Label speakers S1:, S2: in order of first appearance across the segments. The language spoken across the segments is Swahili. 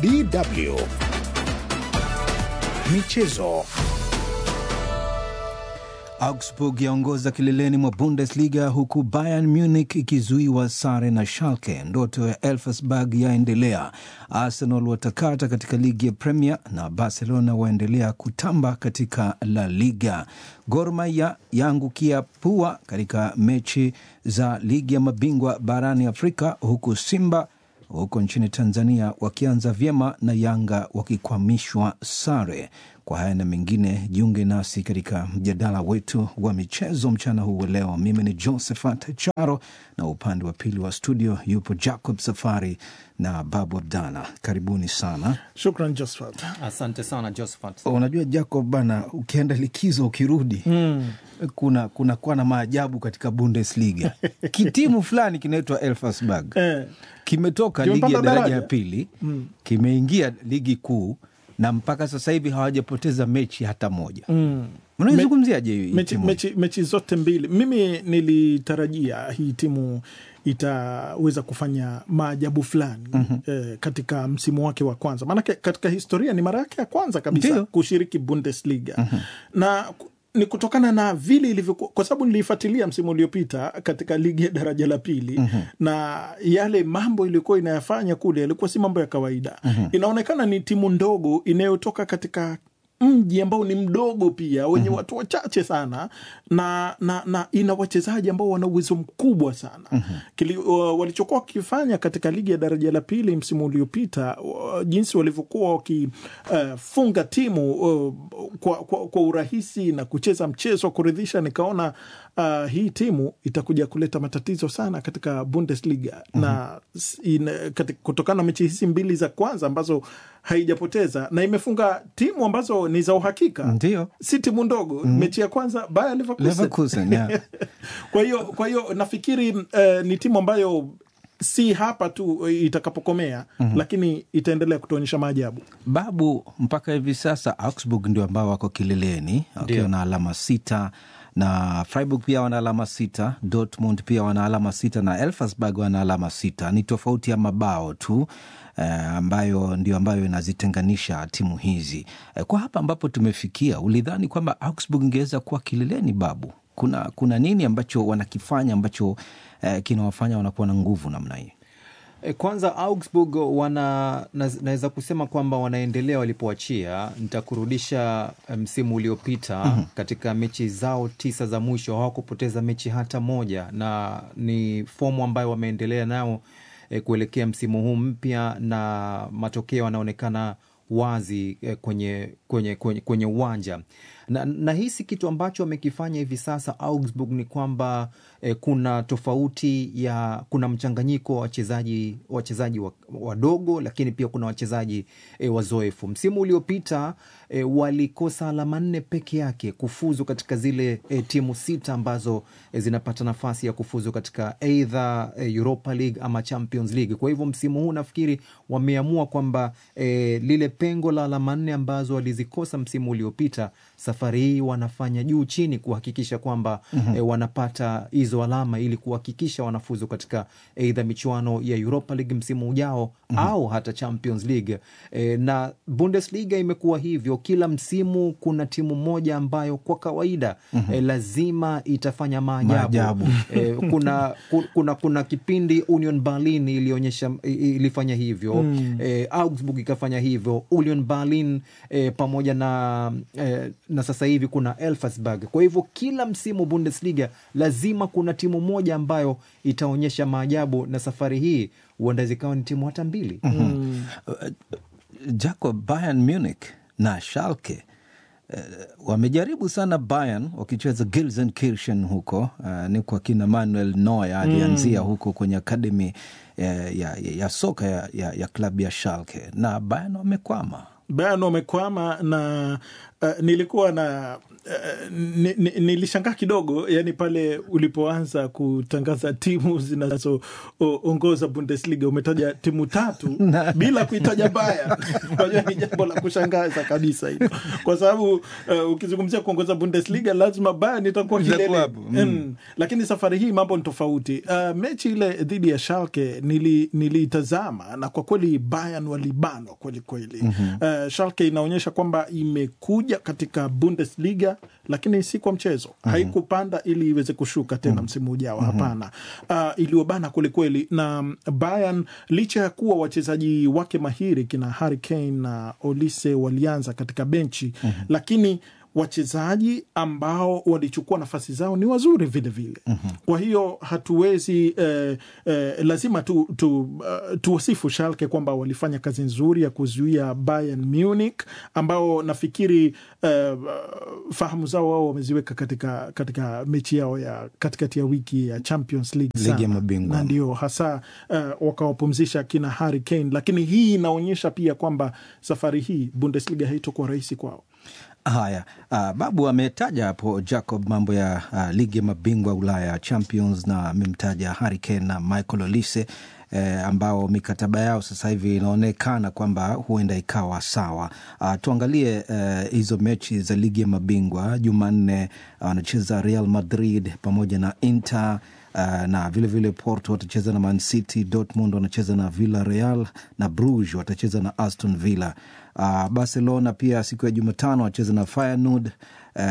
S1: DW Michezo.
S2: Augsburg yaongoza kileleni mwa Bundesliga huku Bayern Munich ikizuiwa sare na Schalke. Ndoto ya Elfsberg yaendelea. Arsenal watakata katika ligi ya Premier na Barcelona waendelea kutamba katika La Liga. Gor Mahia yaangukia pua katika mechi za ligi ya mabingwa barani Afrika, huku Simba huko nchini Tanzania wakianza vyema na Yanga wakikwamishwa sare. Kwa haya na mengine, jiunge nasi katika mjadala wetu wa michezo mchana huu wa leo. Mimi ni Josephat Charo na upande wa pili wa studio yupo Jacob Safari na Babu Abdalla. Karibuni sana.
S3: Shukran Josephat.
S4: Asante sana Josephat.
S2: Unajua Jacob bana, ukienda likizo ukirudi, mm. kuna kuna kuwa na maajabu katika Bundesliga. Kitimu fulani kinaitwa Elfsberg
S3: Eh,
S2: kimetoka
S3: Kimepanda
S2: ligi ya daraja
S3: daraja.
S2: ya pili kimeingia ligi kuu na mpaka sasa hivi hawajapoteza mechi hata moja.
S3: mm.
S2: Unaizungumziaje hii
S3: mechi,
S2: timu?
S3: mechi, mechi zote mbili mimi nilitarajia hii timu itaweza kufanya maajabu fulani eh, katika msimu wake wa kwanza maanake katika historia ni mara yake ya kwanza kabisa
S2: Ndiyo.
S3: kushiriki bundesliga na ku- ni kutokana na vile ilivyokuwa kwa sababu niliifuatilia msimu uliopita katika ligi ya daraja la pili na yale mambo iliyokuwa inayafanya kule yalikuwa si mambo ya kawaida inaonekana ni timu ndogo inayotoka katika mji ambao ni mdogo pia wenye watu wachache sana na, na, na ina wachezaji ambao wana uwezo mkubwa sana Kili, uh, walichokuwa wakifanya katika ligi ya daraja la pili msimu uliopita uh, jinsi walivyokuwa wakifunga uh, timu uh, kwa, kwa, kwa urahisi na kucheza mchezo wa kuridhisha nikaona uh, hii timu itakuja kuleta matatizo sana katika Bundesliga na s- ina, katika, kutokana na mechi hizi mbili za kwanza ambazo haijapoteza na imefunga timu ambazo ni za uhakika
S2: Ndio.
S3: si timu ndogo mechi ya kwanza Bayer Leverkusen.
S2: Leverkusen, yeah.
S3: kwa hiyo kwa hiyo nafikiri eh, ni timu ambayo si hapa tu eh, itakapokomea lakini itaendelea kutuonyesha maajabu
S2: Babu, mpaka hivi sasa Augsburg ndio ambao wako kileleni wakiwa na alama sita na Freiburg pia wana alama sita, Dortmund pia wana alama sita na Elfsberg wana alama sita. Ni tofauti ya mabao tu eh, ambayo ndio ambayo inazitenganisha timu hizi eh, kwa hapa ambapo tumefikia. Ulidhani kwamba Augsburg ingeweza kuwa kileleni? Babu, kuna, kuna nini ambacho wanakifanya ambacho eh, kinawafanya wanakuwa na nguvu namna hii?
S4: E, Kwanza Augsburg wana naz- naweza kusema kwamba wanaendelea walipoachia. Nitakurudisha eh, msimu uliopita katika mechi zao tisa za mwisho hawakupoteza mechi hata moja, na ni fomu ambayo wameendelea nao e, kuelekea msimu huu mpya, na matokeo yanaonekana wazi eh, kwenye kwenye kwenye, kwenye uwanja na, na hisi kitu ambacho wamekifanya hivi sasa Augsburg ni kwamba eh, kuna tofauti ya kuna mchanganyiko wa wachezaji wachezaji wa- wadogo lakini pia kuna wachezaji eh, wazoefu. Msimu uliopita eh, walikosa alama nne peke yake kufuzu katika zile eh, timu sita ambazo eh, zinapata nafasi ya kufuzu katika either eh, Europa League ama Champions League. Kwa hivyo msimu huu nafikiri wameamua kwamba eh, lile pengo la alama nne ambazo walizikosa msimu uliopita safari hii wanafanya juu chini kuhakikisha kwamba eh, wanapata hizo alama ili kuhakikisha wanafuzu katika eidha michuano ya Europa League msimu ujao au hata Champions League. Eh, na Bundesliga imekuwa hivyo, kila msimu kuna timu moja ambayo kwa kawaida eh, lazima itafanya maajabu.
S2: Maajabu.
S4: Eh, kuna, ku- kuna, kuna kipindi Union Berlin ilionyesha i- ilifanya hivyo eh, Augsburg ikafanya hivyo Union Berlin eh, pamoja na, eh, na sasa hivi kuna Elfsberg. Kwa hivyo kila msimu Bundesliga lazima kuna timu moja ambayo itaonyesha maajabu, na safari hii huenda zikawa ni timu hata mbili.
S2: Jacob, Bayern Munich na Schalke eh, wamejaribu sana Bayern wakicheza Gelsenkirchen huko uh, ni kwa kina Manuel Neuer alianzia huko kwenye akademi eh, ya, ya, ya soka ya, ya, ya klabu ya Schalke na Bayern wamekwama.
S3: Bayern wamekwama na uh, nilikuwa na uh, ni- ni- nilishangaa kidogo yani pale ulipoanza kutangaza timu zinazoongoza Bundesliga umetaja timu tatu bila kuitaja Bayern. Unajua ni jambo la kushangaza kabisa hilo, kwa sababu uh, ukizungumzia kuongoza Bundesliga lazima Bayern itakuwa
S2: Itakuwa
S3: kilele
S2: hapo, mm.
S3: mm. Lakini safari hii mambo ni tofauti. Uh, mechi ile dhidi ya Schalke nili- niliitazama na kwa kweli Bayern walibanwa kweli kweli. Uh, Schalke inaonyesha kwamba imekuja katika Bundesliga lakini si kwa mchezo, haikupanda ili iweze kushuka tena msimu ujao. Hapana, uh, iliyobana kwelikweli na Bayern licha ya kuwa wachezaji wake mahiri kina Harry Kane na Olise walianza katika benchi lakini wachezaji ambao walichukua nafasi zao ni wazuri vile vile. Kwa hiyo hatuwezi eh, eh, lazima tu, tu, uh, tuwasifu Schalke kwamba walifanya kazi nzuri ya kuzuia Bayern Munich ambao nafikiri eh, fahamu zao wao wameziweka katika, katika mechi yao ya katikati ya wiki ya Champions League
S2: Ligi ya
S3: sana.
S2: mabingwa.
S3: na ndio hasa uh, wakawapumzisha kina Harry Kane, lakini hii inaonyesha pia kwamba safari hii Bundesliga haitokuwa rahisi kwao.
S2: Haya, uh, Babu ametaja hapo Jacob mambo ya uh, ligi ya mabingwa Ulaya Champions, na amemtaja Harry Kane na Michael Olise eh, ambao mikataba yao sasa hivi inaonekana kwamba huenda ikawa sawa. Uh, tuangalie eh, hizo mechi za ligi ya mabingwa. Jumanne wanacheza Real Madrid pamoja na Inter Uh, na vilevile vile Porto watacheza na Man City, Dortmund wanacheza na Villarreal na Bruges watacheza na Aston Villa. Uh, Barcelona pia siku ya Jumatano wacheza na Feyenoord uh,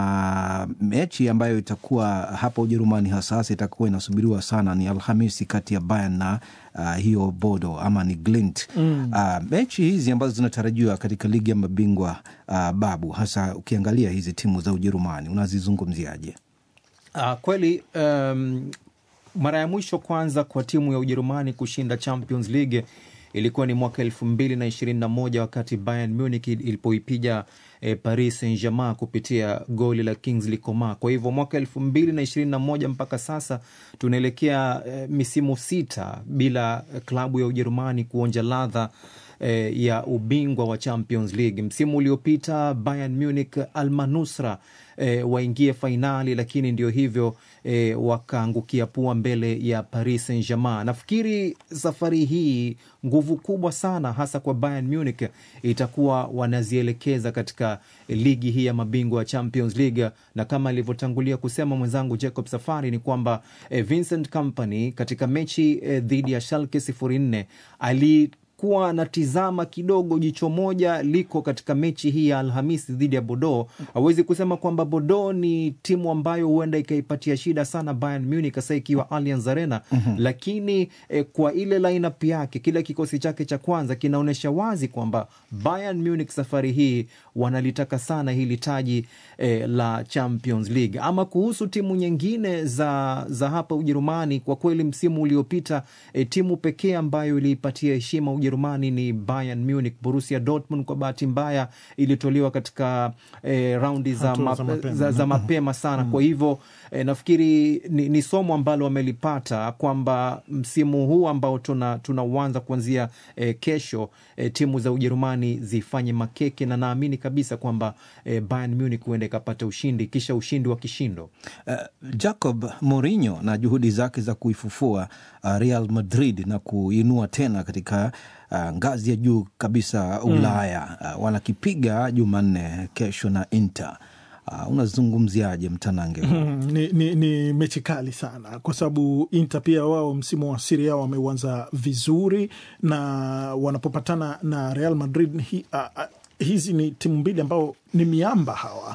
S2: na mechi ambayo itakuwa hapa Ujerumani hasa hasa itakuwa inasubiriwa sana ni Alhamisi kati ya Bayern na uh, hiyo Bodo ama ni Glint. Mm. Uh, mechi hizi ambazo zinatarajiwa katika ligi ya mabingwa uh, Babu, hasa ukiangalia hizi timu za Ujerumani unazizungumziaje?
S4: Ah, kweli um, mara ya mwisho kwanza kwa timu ya Ujerumani kushinda Champions League ilikuwa ni mwaka elfu mbili na ishirini na moja wakati Bayern Munich ilipoipiga eh, Paris Saint Germain kupitia goli la Kingsley Coman. Kwa hivyo mwaka elfu mbili na ishirini na moja mpaka sasa tunaelekea eh, misimu sita bila klabu ya Ujerumani kuonja ladha eh, ya ubingwa wa Champions League. Msimu uliopita Bayern Munich almanusra eh, waingie fainali, lakini ndio hivyo eh, wakaangukia pua mbele ya Paris Saint Germain. Nafikiri safari hii nguvu kubwa sana hasa kwa Bayern Munich itakuwa wanazielekeza katika ligi hii ya mabingwa ya Champions League, na kama alivyotangulia kusema mwenzangu Jacob Safari ni kwamba eh, Vincent Kompany katika mechi eh, dhidi ya Schalke 04 ali kuwa natizama kidogo, jicho moja liko katika mechi hii ya Alhamisi dhidi ya Bordeaux. Hawezi kusema kwamba Bordeaux ni timu ambayo huenda ikaipatia shida sana Bayern Munich hasa ikiwa Allianz Arena lakini eh, kwa ile lineup yake, kile kikosi chake cha kwanza kinaonyesha wazi kwamba Bayern Munich safari hii wanalitaka sana hili taji eh, la Champions League. Ama kuhusu timu nyingine za, za hapa Ujerumani, kwa kweli msimu uliopita eh, timu pekee ambayo iliipatia heshima Ujerumani ni Bayern Munich. Borussia Dortmund kwa bahati mbaya ilitolewa katika eh, raundi za,
S3: Hatua za
S4: ma,
S3: mapema.
S4: za, za mapema sana. Kwa hivyo eh, nafikiri ni, ni somo ambalo wamelipata kwamba msimu huu ambao tuna tunauanza kuanzia eh, kesho eh, timu za Ujerumani zifanye makeke, na naamini kabisa kwamba eh, Bayern Munich huenda ikapata ushindi kisha ushindi wa kishindo.
S2: Uh, Jacob Mourinho na juhudi zake za kuifufua uh, Real Madrid na kuinua tena katika uh, ngazi ya juu kabisa Ulaya uh, wanakipiga Jumanne kesho na Inter. Uh, unazungumziaje mtanange huu?
S3: Mm, ni, ni, ni mechi kali sana kwa sababu Inter pia wao msimu wa Serie A wameuanza vizuri na wanapopatana na Real Madrid hi, a, a, hizi ni timu mbili ambao ni miamba hawa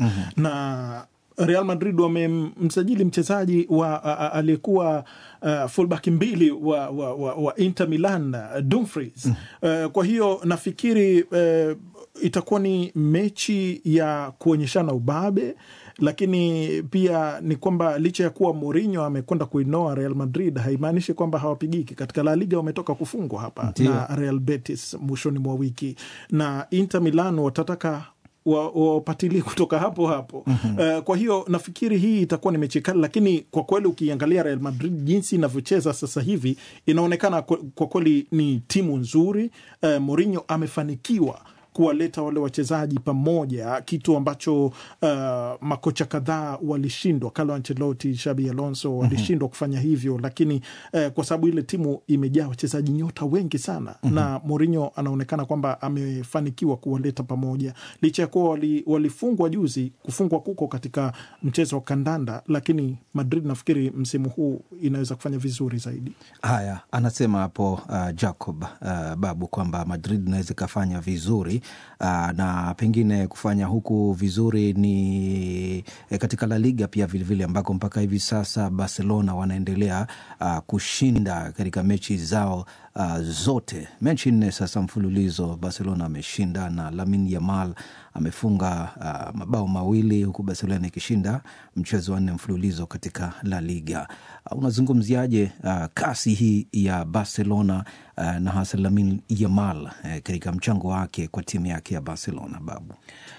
S3: na Real Madrid wamemsajili mchezaji wa a- a- aliyekuwa uh, fullback mbili wa, wa, wa, wa Inter Milan uh, Dumfries. Uh, kwa hiyo nafikiri uh, itakuwa ni mechi ya kuonyeshana ubabe, lakini pia ni kwamba licha ya kuwa Mourinho amekwenda kuinoa Real Madrid haimaanishi kwamba hawapigiki. Katika La Liga wametoka kufungwa hapa
S2: Ndio.
S3: na Real Betis mwishoni mwa wiki, na Inter Milan watataka wa- wapatilie kutoka hapo hapo. Uh, kwa hiyo nafikiri hii itakuwa ni mechi kali, lakini kwa kweli ukiangalia Real Madrid jinsi inavyocheza sasa hivi inaonekana kwa kwa kweli ni timu nzuri. Uh, Mourinho amefanikiwa kuwaleta wale wachezaji pamoja, kitu ambacho uh, makocha kadhaa walishindwa. Carlo Ancelotti, Xabi Alonso walishindwa kufanya hivyo, lakini uh, kwa sababu ile timu imejaa wachezaji nyota wengi sana na Mourinho anaonekana kwamba amefanikiwa kuwaleta pamoja, licha ya kuwa wali, walifungwa juzi. Kufungwa kuko katika mchezo wa kandanda, lakini Madrid nafikiri msimu huu inaweza kufanya vizuri zaidi.
S2: Haya, anasema hapo uh, Jacob uh, Babu kwamba Madrid inaweza ikafanya vizuri uh, na pengine kufanya huku vizuri ni eh, katika La Liga pia vilevile, ambako mpaka hivi sasa Barcelona wanaendelea uh, kushinda katika mechi zao uh, zote. Mechi nne sasa mfululizo Barcelona ameshinda na Lamine Yamal amefunga uh, mabao mawili huku Barcelona ikishinda mchezo wa nne mfululizo katika La Liga. Uh, unazungumziaje uh, kasi hii ya Barcelona uh, na hasa Lamine Yamal uh, katika mchango wake kwa timu yake ya Barcelona, Babu?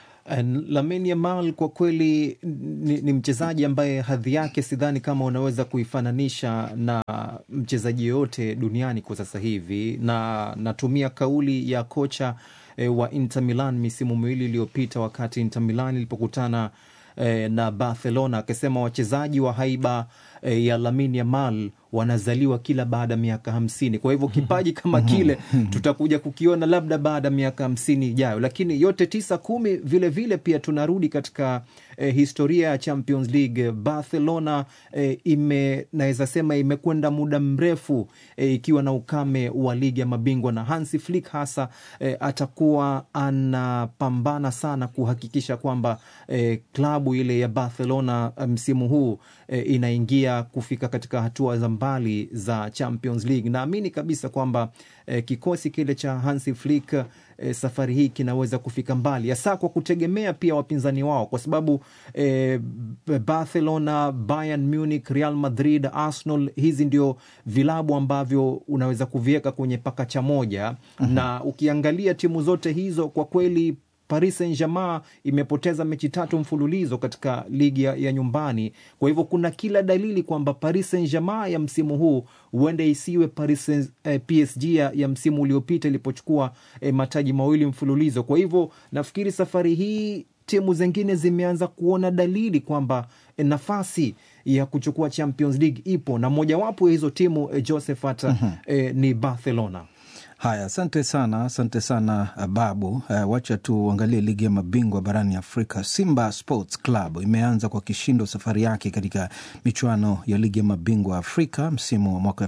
S4: Lamine Yamal kwa kweli ni, ni mchezaji ambaye hadhi yake sidhani kama unaweza kuifananisha na mchezaji yoyote duniani kwa sasa hivi, na natumia kauli ya kocha e, wa Inter Milan misimu miwili iliyopita wakati Inter Milan ilipokutana e, na Barcelona akisema wachezaji wa haiba e, ya Lamine Yamal wanazaliwa kila baada ya miaka hamsini. Kwa hivyo kipaji kama kile tutakuja kukiona labda baada ya miaka hamsini ijayo, lakini yote tisa kumi vilevile vile pia tunarudi katika eh, historia ya Champions League. Barcelona eh, ime naweza sema imekwenda muda mrefu eh, ikiwa na ukame wa ligi ya mabingwa na Hansi Flick hasa eh, atakuwa anapambana sana kuhakikisha kwamba eh, klabu ile ya Barcelona msimu huu eh, inaingia kufika katika hatua za mbali za Champions League. Naamini kabisa kwamba eh, kikosi kile cha Hansi Flick eh, safari hii kinaweza kufika mbali, hasa kwa kutegemea pia wapinzani wao, kwa sababu eh, Barcelona, Bayern Munich, Real Madrid, Arsenal, hizi ndio vilabu ambavyo unaweza kuviweka kwenye pakacha moja na ukiangalia timu zote hizo kwa kweli Paris Saint-Germain imepoteza mechi tatu mfululizo katika ligi ya, ya nyumbani. Kwa hivyo kuna kila dalili kwamba Paris Saint-Germain ya msimu huu huenda isiwe Paris Saint, eh, PSG ya, ya msimu uliopita ilipochukua eh, mataji mawili mfululizo. Kwa hivyo nafikiri safari hii timu zingine zimeanza kuona dalili kwamba eh, nafasi ya kuchukua Champions League ipo na mojawapo ya hizo timu eh, Josephat eh, ni Barcelona.
S2: Haya, asante sana, asante sana Babu. Uh, wacha tuangalie ligi ya mabingwa barani Afrika. Simba Sports Club imeanza kwa kishindo safari yake katika michuano ya ligi ya mabingwa Afrika msimu wa mwaka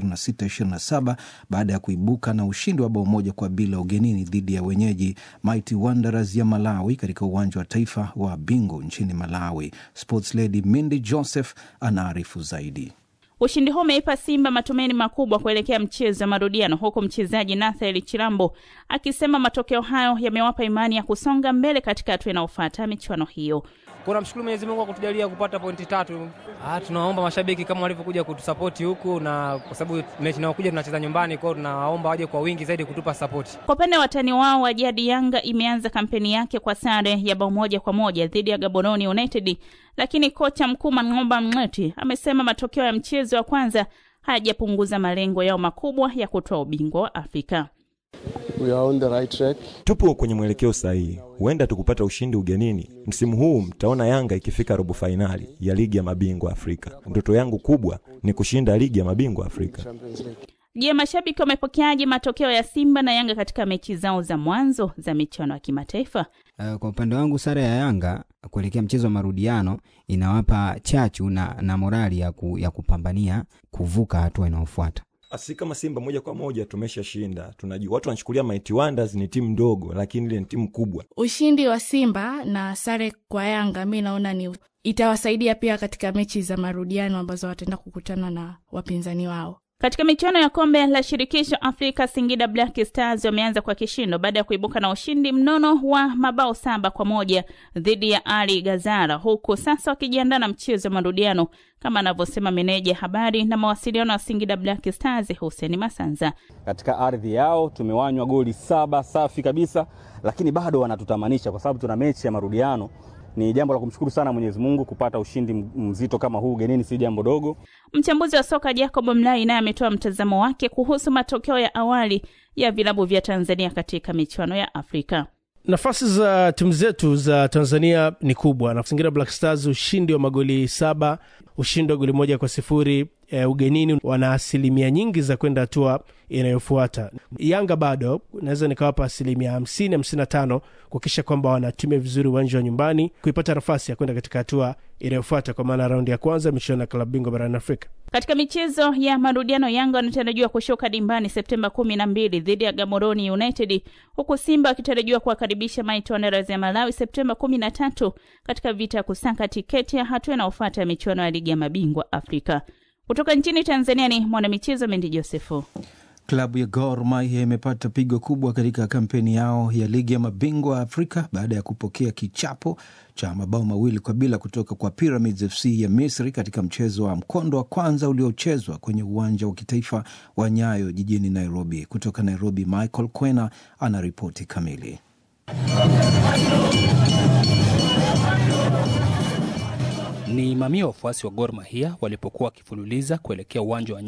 S2: 2026/27 baada ya kuibuka na ushindi wa bao moja kwa bila ugenini dhidi ya wenyeji Mighty Wanderers ya Malawi katika uwanja wa taifa wa Bingu nchini Malawi. Sports Lady Mindy Joseph anaarifu zaidi.
S1: Ushindi huu umeipa Simba matumaini makubwa kuelekea mchezo wa marudiano, huku mchezaji Nathaniel Chilambo akisema matokeo hayo yamewapa imani ya kusonga mbele katika hatua inayofuata michuano hiyo.
S5: Kuna mshukuru Mwenyezi Mungu kwa kutujalia kupata pointi tatu. Ah, tunawaomba mashabiki kama walivyokuja kutusapoti huku, na kwa sababu mechi inayokuja tunacheza nyumbani kwao, tunawaomba waje kwa wingi zaidi kutupa sapoti.
S1: Kwa upande wa watani wao wa jadi, Yanga imeanza kampeni yake kwa sare ya bao moja kwa moja dhidi ya Gaborone United, lakini kocha mkuu Mang'omba Mng'eti amesema matokeo ya mchezo wa kwanza hayajapunguza malengo yao makubwa ya kutoa ubingwa wa Afrika.
S6: We are on the right track.
S7: Tupo kwenye mwelekeo sahihi, huenda tukupata ushindi ugenini. Msimu huu mtaona Yanga ikifika robo fainali ya ligi ya mabingwa Afrika. Ndoto yangu kubwa ni kushinda ligi ya mabingwa Afrika.
S6: Champions League.
S1: Je, mashabiki wamepokeaje matokeo ya Simba na Yanga katika mechi zao za mwanzo za michuano ya kimataifa?
S8: Uh, kwa upande wangu sare ya Yanga kuelekea mchezo wa marudiano inawapa chachu na, na morali ya, ku, ya kupambania kuvuka hatua inayofuata.
S7: Asi kama Simba moja kwa moja tumeshashinda. Tunajua watu wanachukulia Mighty Wonders ni timu ndogo, lakini ile ni timu kubwa.
S9: Ushindi wa Simba na sare kwa Yanga mi naona ni itawasaidia pia katika mechi za marudiano ambazo wataenda kukutana na wapinzani wao.
S1: Katika michuano ya kombe la shirikisho Afrika, Singida Black Stars wameanza kwa kishindo baada ya kuibuka na ushindi mnono wa mabao saba kwa moja dhidi ya Ali Gazara, huku sasa wakijiandaa na mchezo wa marudiano kama anavyosema meneja habari na mawasiliano wa Singida Black Stars Hussein Masanza.
S10: Katika ardhi yao tumewanywa goli saba safi kabisa, lakini bado wanatutamanisha kwa sababu tuna mechi ya marudiano. Ni jambo la kumshukuru sana Mwenyezi Mungu kupata ushindi mzito kama huu ugenini, si jambo dogo.
S1: Mchambuzi wa soka Jacob Mlai naye ametoa mtazamo wake kuhusu matokeo ya awali ya vilabu vya Tanzania katika michuano ya Afrika.
S11: Nafasi za timu zetu za Tanzania ni kubwa. Na Singida Black Stars ushindi wa magoli saba, ushindi wa goli moja kwa sifuri e, ugenini, wana asilimia nyingi za kwenda hatua inayofuata. Yanga bado naweza nikawapa asilimia hamsini hamsini na tano kuhakikisha kwamba wanatumia vizuri uwanja wa nyumbani kuipata nafasi ya kwenda katika hatua inayofuata, kwa maana raundi ya kwanza michuano ya klabu bingwa barani Afrika.
S1: Katika michezo ya marudiano, Yanga wanatarajiwa kushuka dimbani Septemba kumi na mbili dhidi ya Gaborone United, huku Simba wakitarajiwa kuwakaribisha Mighty Wanderers ya Malawi Septemba kumi na tatu katika vita ya kusaka tiketi ya hatua inayofuata ya michuano ya ligi ya mabingwa Afrika. Kutoka nchini Tanzania ni mwanamichezo Mendi Josefu.
S2: Klabu ya Gor Mahia imepata pigo kubwa katika kampeni yao ya ligi ya mabingwa Afrika baada ya kupokea kichapo cha mabao mawili kwa bila kutoka kwa Pyramids FC ya Misri katika mchezo wa mkondo wa kwanza uliochezwa kwenye uwanja wa kitaifa wa Nyayo jijini Nairobi. Kutoka Nairobi, Michael Kwena ana ripoti kamili.
S12: Ni mamia wafuasi wa Gor Mahia walipokuwa wakifululiza kuelekea uwanja wa